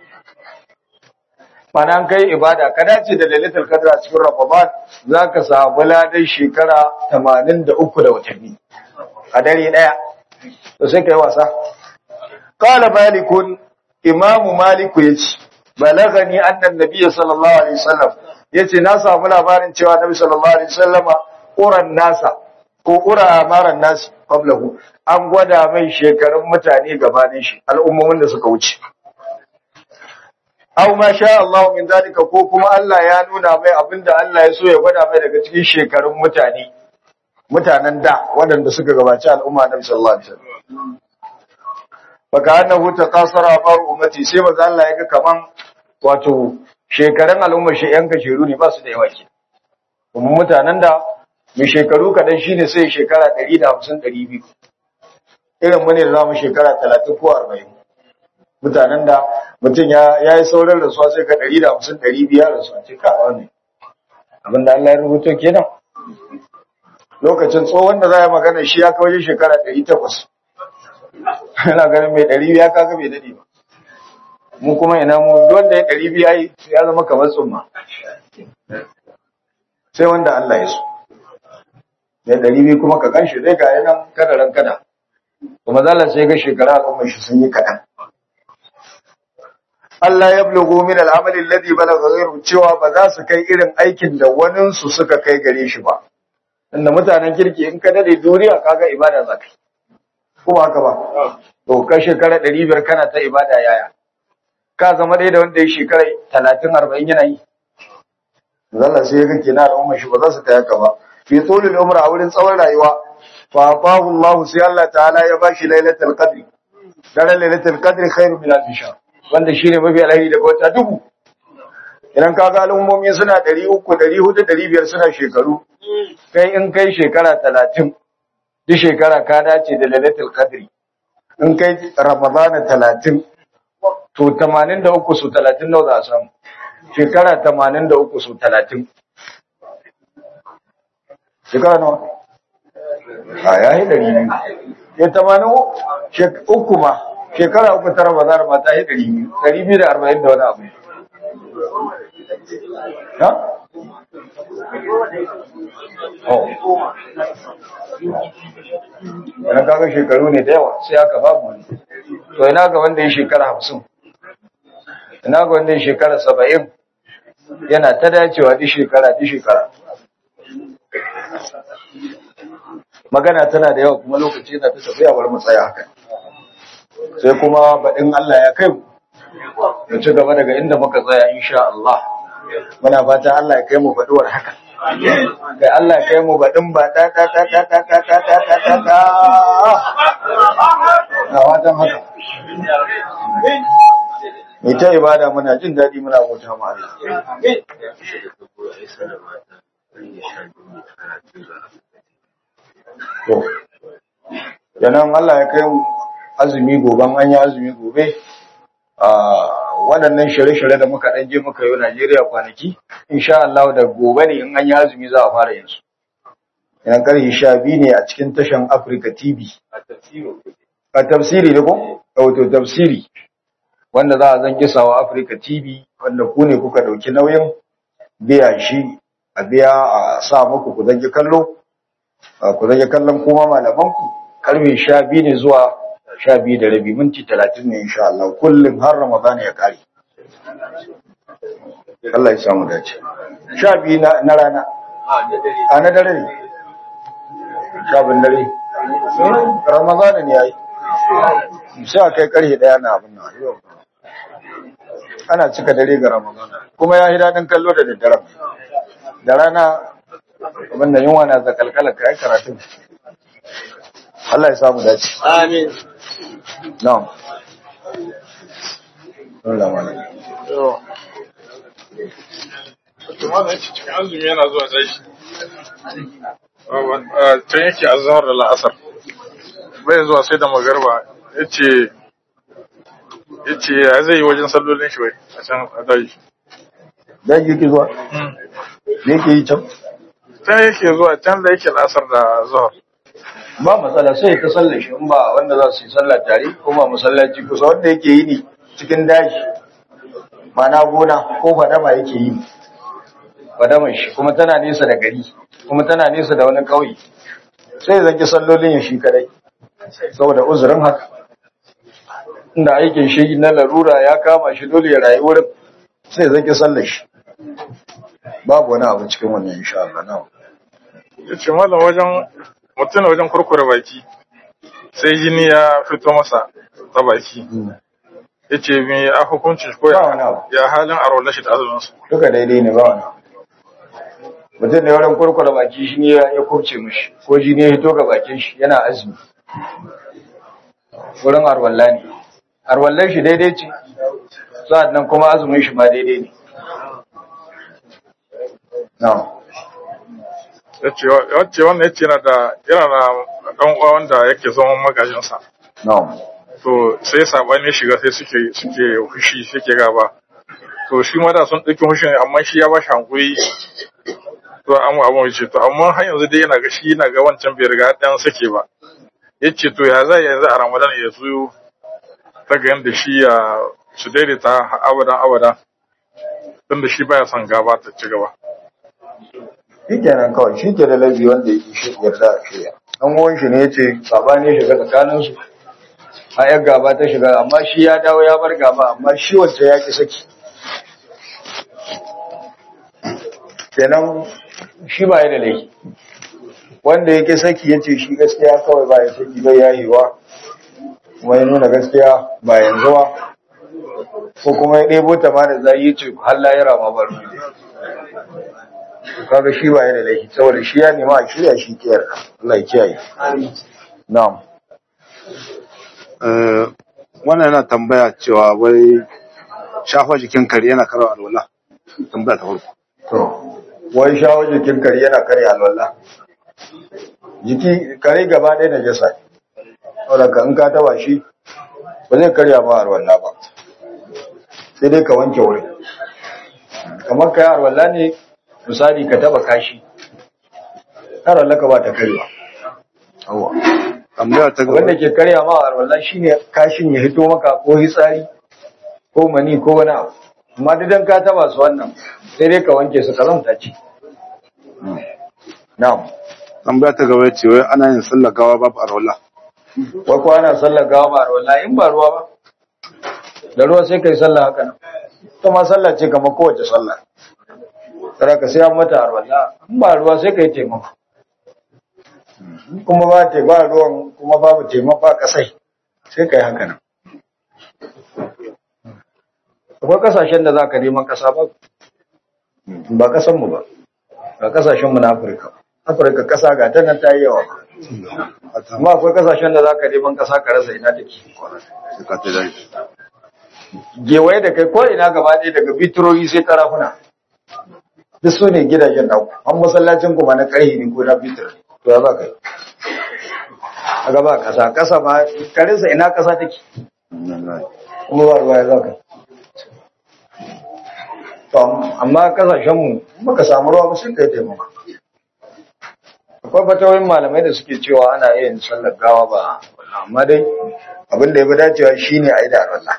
mana kai ibada ka dace da lailatul qadr a cikin ramadan zaka samu ladan shekara 83 da watanni a dare daya to sai kai wasa qala malikun imamu maliku yace balagani annan nabiyyi sallallahu alaihi wasallam yace na samu labarin cewa nabi sallallahu alaihi wasallama quran nasa ko qura amaran nas qablahu an gwada mai shekarun mutane gabanin shi al'ummomin da suka wuce aw ma sha Allah min zalika ko kuma Allah ya nuna mai abinda Allah ya so ya gwada mai daga cikin shekarun mutane mutanen da waɗanda suka gabaci al'umma nabi sallallahu alaihi wasallam baka annahu taqasara amar ummati sai manzo Allah ya ga kaman wato shekarun al'ummar shi yan kasheru ne ba su da yawa ke kuma mutanen da mai shekaru kadan shine sai shekara 150 200 irin mu ne da zamu shekara 30 ko 40 mutanen da mutum ya yi saurin rasuwa sai ka 150 200 rasuwa ce ka wani abinda Allah ya rubuto kenan lokacin tsohon da za a magana shi ya kawo shekara 800 yana ganin mai ɗari biya kaga bai daɗe ba mu kuma ina mu wanda ya ɗari biya ya zama kamar tsumma sai wanda Allah ya so ya ɗari biyu kuma ka kan shi dai ga yanan kadaran kada kuma zala sai ga shekara al'ummar shi sun yi kaɗan Allah ya bulugu min al'amali alladhi balagha ghayru cewa ba za su kai irin aikin da wanin su suka kai gare shi ba inda mutanen kirki in ka dade duniya kaga ibada za ka yi kuma haka ba to ka shekara ɗari biyar kana ta ibada yaya ka zama ɗaya da wanda ya shekara talatin arba'in yana yi zalla sai ya ga kina al'umma shi ba za su kai haka ba fi tulul umra a wurin tsawon rayuwa fa atahu Allah sai Allah ta'ala ya bashi lailatul qadr daren lailatul qadr khairu min alf shahr wanda shine mafi alheri daga wata dubu idan ka ga al'ummomi suna 300 400 500 suna shekaru kai in kai shekara 30 duk shekara ka dace da lailatul qadr in kai ramadana 30 to 83 su 30 nawa za a samu shekara 83 su 30 shekara nawa a yayi dari biyu ya tamanin uku ma shekara uku tara ba za ma ta yi dari biyu dari biyu da arba'in da wani abu ha? oh yana kaga shekaru ne da yawa sai aka babu wani to ina ga wanda ya shekara hamsin ina ga wanda ya shekara saba'in yana ta dacewa duk shekara duk shekara magana tana da yawa kuma lokaci na ta tafiya bar mu tsaya haka sai kuma baɗin Allah ya kai mu mu ci gaba daga inda muka tsaya insha Allah muna fata Allah ya kai mu baɗuwar haka kai Allah ya kai mu baɗin ba ta ta ta ta ta ta ta ta ta ta ta na fatan haka mai ta ibada muna jin daɗi muna bauta ma Allah To, yanan Allah ya kai azumi goban an yi azumi gobe, a waɗannan shirye-shirye da muka ɗan je muka yi Najeriya kwanaki, insha Allah da gobe ne in an yi azumi za a fara yin su. Yanan ƙarfi sha biyu ne a cikin tashan Africa TV. A tafsiri da ko? Wato tafsiri. Wanda za a zan kisawa Africa TV, wanda ku ne kuka ɗauki nauyin biya shi, a biya a sa muku ku zangi kallo. ku rage kallon kuma malamanku karfe sha biyu ne zuwa sha biyu da rabi minti talatin ne insha Allah kullum har Ramadan ya kare. Allah ya samu dace. Sha biyu na rana. A na dare ne. Sha bin dare. Ramadan ne ya yi. Sai a kai karfe ɗaya na abin nan. Ana cika dare ga Ramadan. Kuma ya yi daɗin kallo da daddare. Da rana abin da yunwa na zakalkala ka yi karatun Allah ya samu dace Amin. na'am Allah mana Kuma da yake cikin azumi yana zuwa tashi. Can yake azhar da la'asar. Bai zuwa sai da magarba yace yace ya zai yi wajen sallolin shi wai a can a daji. dan yake zuwa yake yi can Can yake zuwa can da yake la'asar da zuhar. ba matsala sai ka sallar shi in ba wanda za su yi sallah tare ko ba masallaci kusa wanda yake yi ne cikin daji mana gona ko fadama yake yi fadaman shi kuma tana nesa da gari kuma tana nesa da wani ƙauye sai zaki sallolin ya shi kadai saboda uzurin haka inda aikin shi na larura ya kama shi dole ya rayu wurin sai zaki sallar shi babu wani abu cikin wannan insha Allah na Yace malam wajen mutum na wajen kurkure baki sai jini ya fito masa ta baki. Yace me a hukuncin shi ko Ba wani abu. ya ya halin arwala shi da azumin su. duka daidai ne ba wani mutum da wurin kurkura baki shi ne ya kurce mishi ko ji ne ya hito ga bakin shi yana azumi wurin arwalla ne arwallan shi daidai ce sa'ad nan kuma azumin shi ma daidai ne na yace wacce wannan yace yana da yana da dan uwa wanda yake zaman magajinsa na to sai sabani shiga sai suke suke fushi suke gaba to shi ma da sun dauki fushi ne amma shi ya ba shi hankuri to amma abun yace to amma har yanzu dai yana ga shi yana ga wancan bai riga dan sake ba yace to ya zai yanzu a Ramadan ya zo ta ga yanda shi ya su daidaita abadan abada tunda shi baya son gaba ta ci gaba shi kenan kawai shi ke da laifi wanda ya shi yarda a shirya an uwan shi ne ya ce gaba ne shiga tsakaninsu a yan gaba ta shiga amma shi ya dawo ya bar gaba amma shi wacce ya ki saki kenan shi ba ya da laifi wanda ya ki saki ya ce shi gaskiya kawai ba ya saki bai yayewa kuma ya nuna gaskiya ba yanzu ba ko kuma ya ɗebo ta ma da zai yi ce har layira ma ba ruwa kaga shi ba da laifi saboda shi ya nema a shirya shi kiyar Allah ya kiyaye na'am Eh, wannan yana tambaya cewa wai shafa jikin kare yana karar alwala tambaya ta farko to wai shawo jikin kare yana kare alwala jiki kare gaba ɗaya na jasa saboda ka in ka taba shi ba zai karya ba alwala ba sai dai ka wanke wurin kamar ka yi alwala ne misali ka taba kashi har Allah ka ba ta karya Yawwa. tambaya ta gaba wanda ke karya ma alwala shine kashin ya hito maka ko hitsari ko mani ko wani abu amma duk dan ka taba su wannan sai dai ka wanke su kazanta ce na'am tambaya ta gaba ce wai ana yin sallar gawa babu alwala wai ko ana sallar gawa ba alwala in ba ruwa ba da ruwa sai kai sallah haka nan ita ma sallah ce kamar kowace sallah tara ka sai an mata alwala in ba ruwa sai kai taimako kuma ba te ba ruwan kuma babu taimako ba kasai sai kai haka nan akwai kasashen da za ka neman kasa ba ba kasan mu ba ba kasashen mu na Afirka Afirka kasa ga ta nan ta yi yawa amma akwai kasashen da za ka neman kasa ka rasa ina take sai ka ta dai gewaye da kai ko ina gaba ɗaya daga bitroyi sai karafuna duk su ne gidajen naku an masallacin kuma na ƙarhi ne ko na bitir to ya za ka yi a gaba kasa kasa ma karinsa ina kasa take kuma ba ruwa ya za ka yi to amma kasashenmu muka samu ruwa ba sai ka yi taimaka akwai fatawoyin malamai da suke cewa ana iya yin sallar gawa ba amma dai abin da ya fi dacewa shine a yi da Allah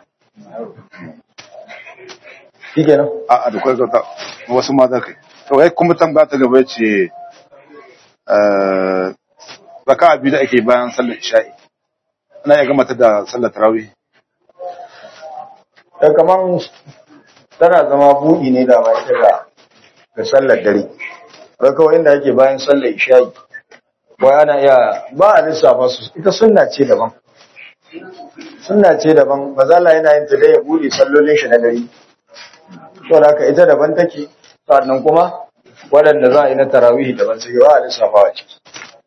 shi kenan a a da kwai gauta wasu ma za ka yi to wai kuma tambaya ta gaba ce eh, raka'a biyu da ake bayan sallar isha'i ana iya gama ta da sallar tarawih da kaman tana zama buɗi ne da bai ga ga sallar dare ga kawai inda ake bayan sallar isha'i wai ana iya ba a lissafa su ita sunna ce daban sunna ce daban ba za la yana yin ta dai ya buɗe sallolin shi na dare to da haka ita daban take sannan kuma waɗanda za a yi na tarawihi daban suke ba a lissafa a ciki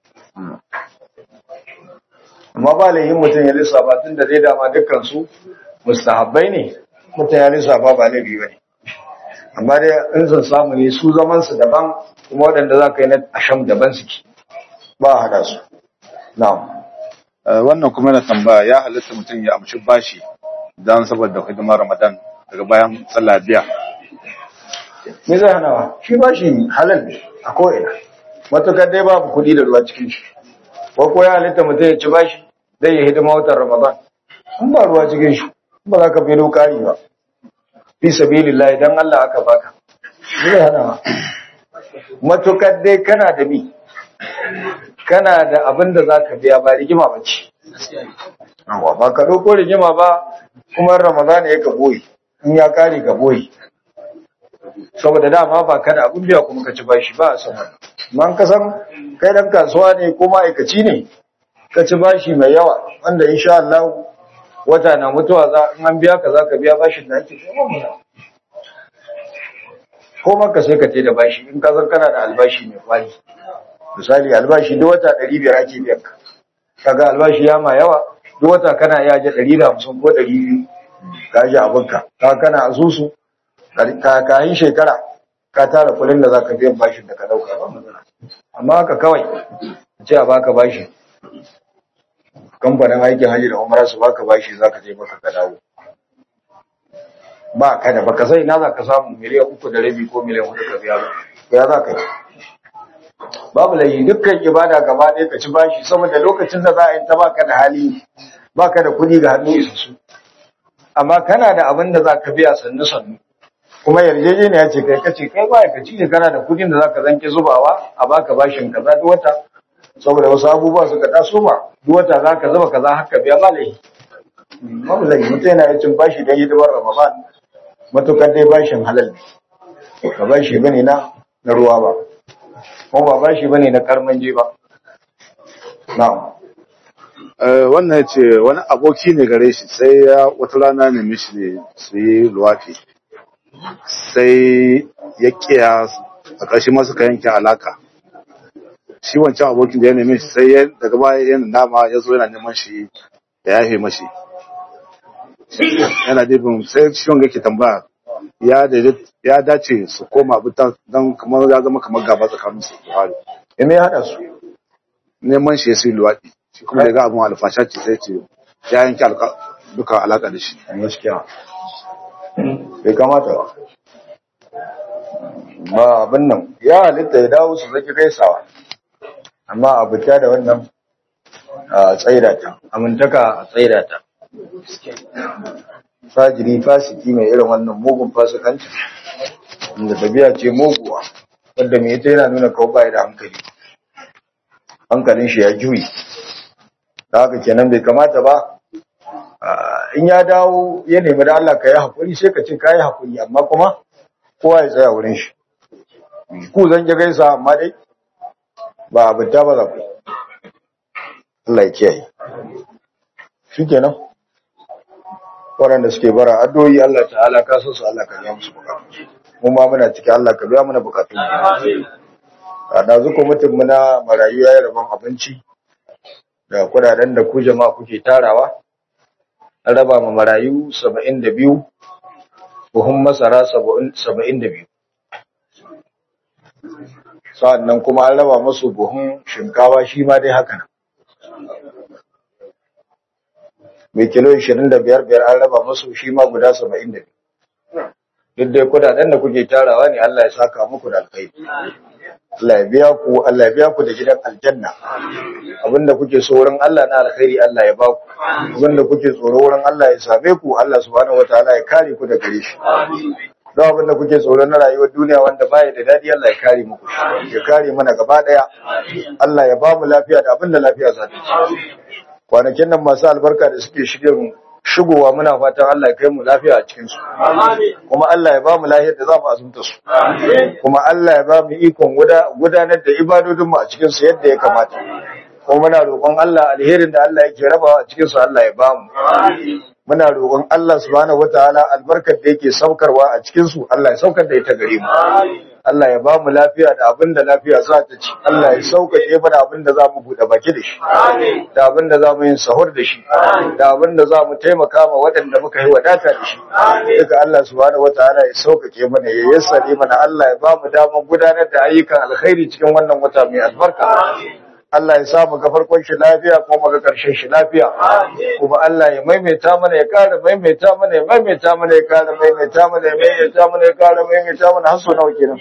amma ba laihin mutum ya lissafa tun da dai dama dukkan su mustahabbai ne mutum ya lissafa ba laifi ba ne amma dai in sun samu ne su zaman su daban kuma waɗanda za ka yi na asham daban suke ba a haɗa su na'am Eh, wannan kuma yana tambaya ya halatta mutum ya amshi bashi don saboda hidimar ramadan daga bayan sallah biya me zai hana wa shi ba shi halal ne a ko'ina matukar dai babu kuɗi da ruwa cikin shi ko ko ya halitta mutum ya ci bashi zai yi hidima watan ramadan in ba ruwa cikin shi ba za ka fi kari ba fi sabilillah idan Allah aka baka me zai hana wa matukar dai kana da bi kana da abin da za ka biya ba rigima ba ce Yawwa, ba ka ɗauko rigima ba kuma ramadan ya ka boye in ya kare ka boye saboda dama ba ka da abin biya kuma ka ci bashi ba a san wannan man ka san kai dan kasuwa ne ko ma'aikaci ne ka ci bashi mai yawa wanda insha Allah wata na mutuwa za in an biya ka za ka biya bashin da ake kai mu ko maka sai ka ce da bashi in ka san kana da albashi mai kwari misali albashi duk wata 500 ake biyan ka kaga albashi ya ma yawa duk wata kana iya je 150 ko 200 ka ji abinka ka kana asusu kayan shekara ka tara kulin da za ka biyan bashin da ka dauka ba matsala amma haka kawai ce a baka bashi kamfanin aikin hajji da umara su baka bashi za ka je maka ka dawo ba ka da baka sai na za ka samu miliyan uku da rabi ko miliyan hudu ka biya ba ya za ka yi babu layi dukkan ibada gaba ɗaya ka ci bashi saboda lokacin da za a yi ta baka da hali baka da kuɗi ga hannu isassu amma kana da abin da za ka biya sannu sannu kuma yarjejeniya ce kai kace kai ba ka ci kana da kudin da zaka zanke zubawa a baka bashin kaza duk wata saboda wasu abubuwa suka taso ba duk wata zaka zuba kaza haka biya ba lai babu lai mutum yana cin bashi dan hidimar Ramadan matukar dai bashin halal ne ba bashi bane na na ruwa ba kuma ba bashi bane na karmanje ba na'am Eh, wannan ya ce wani aboki ne gare shi sai ya wata rana ne mishi ne su yi luwafi sai ya kiya a ƙarshe ma suka yanke alaka shi wancan abokin da ya neme shi sai ya daga baya yana dama ya zo yana neman shi da yafe mashi yana dibin sai shi wanga yake tambaya ya daidai- ya dace su koma abuta don kamar ya zama kamar gaba tsakanin su su haɗu. ya me ya haɗa su neman shi ya sai luwaɗi shi kuma daga abin alfasha ce sai ce ya yanke alka- duka alaka da shi gaskiya bai kamata ba ba abin nan ya halitta ya dawo su zaki gaisawa amma a buta da wannan a tsaida ta amintaka a tsaida ta fajiri fasiki mai irin wannan mugun fasikancin inda tabiya ce muguwa wadda mai ita yana nuna kawo bai da hankali hankalin shi ya juyi da haka kenan bai kamata ba Ah, in ya dawo ya nemi da Allah ka yi haƙuri sai ka ce ka yi haƙuri amma kuma kowa ya tsaya wurin shi ku zan ki gaisa amma dai ba abin ta ba za ku yi. Allah ya kiyaye shi kenan waɗanda suke bara addu'o'i Allah ta'ala ka san su Allah ka biya musu bukatu mu ma muna ciki Allah ka biya mana bukatu a ɗazu mutum muna marayu ya yi rabon abinci da kudaden da ku jama'a kuke tarawa an raba ma marayu saba'in da biyu buhun masara saba'in da biyu sa'an nan kuma an raba masu buhun shinkawa shi ma dai haka nan mai kilo 25 biyar an raba masu shi ma guda saba'in da biyu duk dai kudaden da kuke tarawa ne Allah ya saka muku da alkhairi Allah ya biya ku Allah ya biya ku da gidan aljanna abinda kuke so wurin Allah na alkhairi Allah ya baku abinda kuke tsoro wurin Allah ya same ku Allah subhanahu wataala ya kare ku da gare shi don abinda kuke tsoro na rayuwar duniya wanda baya da dadi Allah ya kare muku shi ya kare mana gaba daya Allah ya ba mu lafiya da abinda lafiya za ta ci kwanakin nan masu albarka da suke shigen shigowa muna fatan Allah ya kai mu lafiya a cikin su kuma Allah ya ba mu lafiyar da za mu azumta su kuma Allah ya ba mu ikon guda- gudanar da ibadodin mu a cikin su yadda ya kamata kuma muna roƙon Allah alherin da Allah yake rabawa a cikin su Allah ya ba mu muna roƙon Allah subhanahu wataala albarkar da yake saukarwa a cikin su Allah ya saukar da ita gare mu Allah ya ba mu lafiya da abin da lafiya za ta ci Allah ya sauƙaƙe mana abin da za mu buɗe baki da shi da abin da za mu yin sahur da shi da abin da za mu taimaka ma waɗanda muka yi wadata da shi duka Allah subhanahu wataala ya sauƙaƙe mana ya yassare mana Allah ya ba mu damar gudanar da ayyukan alkhairi cikin wannan wata mai albarka Allah ya samu ga farkon shi lafiya kuma ga ƙarshen shi lafiya kuma Allah ya maimaita mana ya ƙara maimaita mana ya maimaita mana ya ƙara maimaita mana ya maimaita mana ya ƙara maimaita mana har sau nawa kenan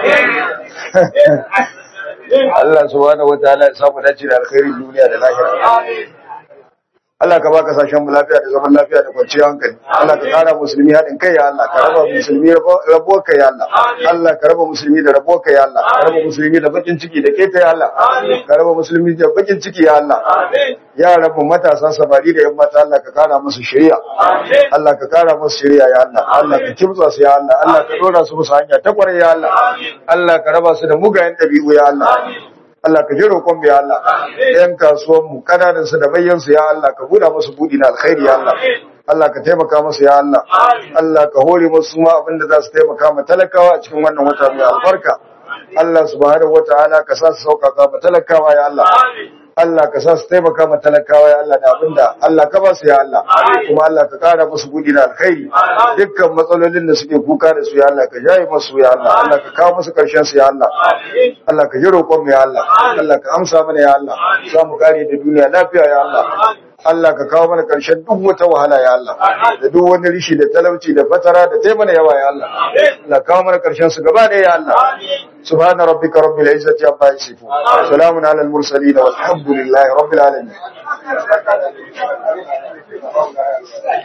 Allah subhanahu wataala ya samu dace da alkhairin duniya da lahira Allah ka ba kasashen mu lafiya da zaman lafiya da kwanciyar hankali Allah ka kara musulmi haɗin kai ya Allah ka raba musulmi rabuwar kai ya Allah Allah ka raba musulmi da rabuwar kai ya Allah ka raba musulmi da bakin ciki da keta ya Allah ka raba musulmi da bakin ciki ya Allah yaran mu matasa samari da yan mata Allah ka kara musu shari'a Allah ka kara musu shari'a ya Allah Allah ka kimtsa su ya Allah Allah ka dora su musu hanya ta kwarai ya Allah Allah ka raba su da mugayen ɗabi'u ya Allah Allah ka ji roƙon mu ya Allah ɗayan kasuwan mu kananan su da bayyan su ya Allah ka buɗa musu buɗi na alkhairi ya Allah Allah ka taimaka musu ya Allah Allah ka hore musu ma abinda za su taimaka ma talakawa a cikin wannan wata mai albarka Allah subhanahu wataala ka sa su sauƙaƙa ma talakawa ya Allah Allah ka sa su taimaka ma talakawa ya Allah da abinda Allah ka ba su ya Allah kuma Allah ka kara musu gudi da alkhairi dukkan matsalolin da suke kuka da su ya Allah ka jaye musu ya Allah Allah ka kawo musu karshen su ya Allah Allah ka ji roƙon mu ya Allah Allah ka amsa mana ya Allah za mu kare da duniya lafiya ya Allah Allah ka kawo mana ƙarshen duk wata wahala ya Allah da duk wani rishi da talauci da fatara da taimana yawa ya Allah Allah kawo mana ƙarshen su gaba ɗaya ya Allah subhana rabbika rabbil izzati amma yasifun salamun alal mursalin walhamdulillahi rabbil alamin